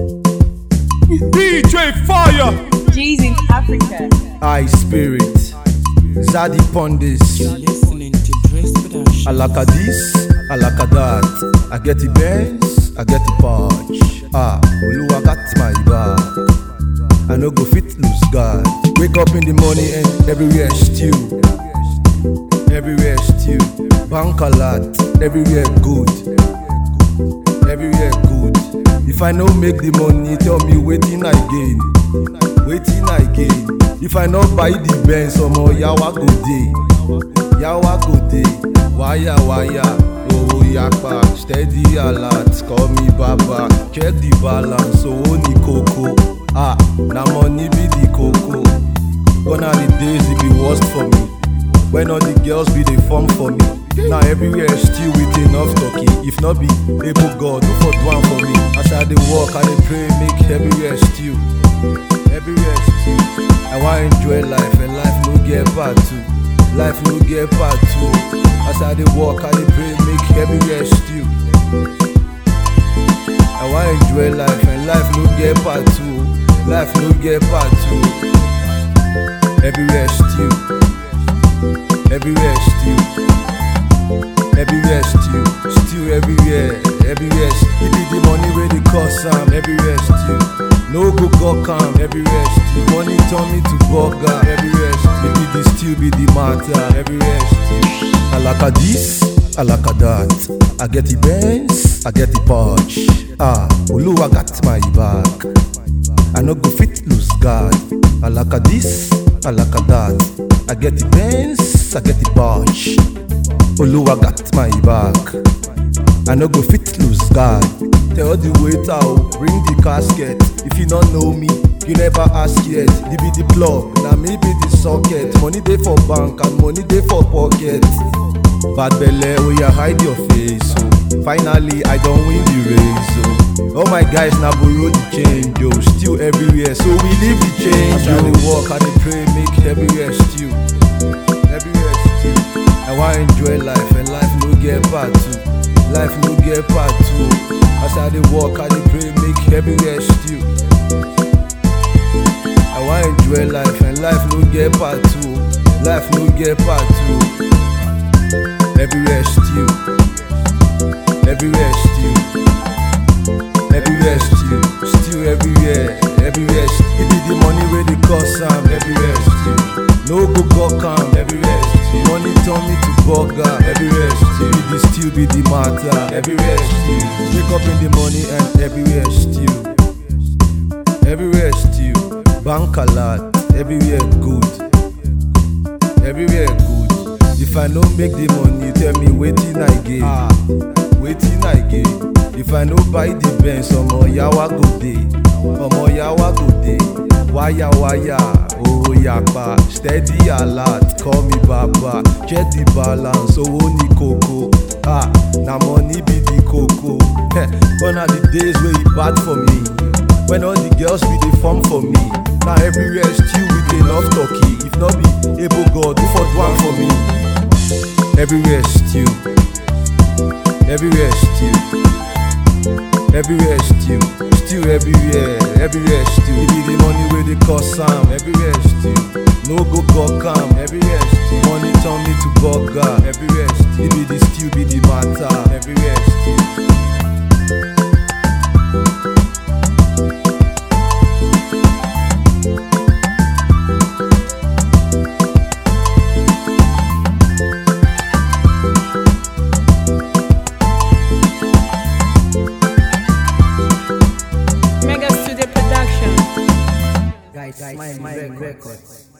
DJ Fire. G's in Africa. I Spirit, Zaddy Pondis, Listening to Dress Production. Alaka this, Alaka that. I get the Benz, I get the Porsche. Ah, Oluwa got my back. I no go fit lose God. Wake up in the morning and everywhere stew. Everywhere stew. Bank a lot, everywhere good. Everywhere good. If I no make the money, tell me waiting I gain. Waiting I gain. If I no buy the Benz, omo yawa go dey. Yawa go dey. Wire wire. Owó yapa. Steady alert. Call me baba. Check the balance. Owó ní kókó. Ah, na money be the kókó. Gone are the days it be worst for me. When all the girls be dey form for me. Now everywhere still with enough talking. If not be able God, do for do am for me. As I dey walk, I dey pray, make everywhere still. Everywhere still. I wan enjoy life and life no get part two. Life no get part two. As I dey walk, I dey pray, make everywhere still. I wan enjoy life and life no get part two. Life no get part two. Everywhere still. Everywhere still. Everywhere still. Still everywhere. Everywhere. still. It be the money where they cost am. Everywhere still. No go go calm. Everywhere still. Money turn me to burger. Everywhere still. It be the still be the matter. Everywhere still. Alaka this. Alaka that. I get the Benz. I get the Porsche. Ah, Oluwa got my back. I no go fit lose God. Alaka this, alaka that. I get the Benz, I get the Porsche. Oluwa got my back. I no go fit lose God. Tell the waiter, oh, bring the casket. If you don't know me, you never ask yet. The be the plug, now me be the socket. Money dey for bank and money dey for pocket. Bad belle, oh yeah, hide your face. Oh. Finally, I don't win the race. Oh. All my guys now borrow the change. Oh. Still everywhere, so we leave the change. As I dey walk, I dey pray, make everywhere still. Everywhere still. I want enjoy life, and life no get part two. Life no get part two. As I dey walk, I dey pray, make everywhere still. I want enjoy life, and life no get part two. Life no get part two. Everywhere still. Everywhere still. Everywhere still. Still everywhere. Everywhere still. It be the money where they cost am. Everywhere still. No go go calm. Everywhere still. Money turn me to burger. Everywhere still. It be the still be the matter. Everywhere still. Wake up in the morning and everywhere still. Everywhere still. Bank a lot. Everywhere good. Everywhere good. If I no make the money, tell me wetin I gain. Ah, wetin I gain. If I no buy the Benz, omo yawa go dey. Omo yawa go dey. Waya waya, owó yapa, steady alert, call me baba. Check the balance, owó ní kókó. Ah, na money be the kókó. Heh, Gone are the days wey e bad for me. When all the girls be dey form for me. Now everywhere still with enough talky. If not be able God, who for do am for me? Everywhere still. Everywhere still. Everywhere still. Still everywhere. Everywhere still. It be the money where they cost am. Everywhere still. No go go calm. Everywhere still. Money turn me to burger. Everywhere still. It be the still be the matter. Everywhere still. Mega Studio Production. Guys, Smile Records.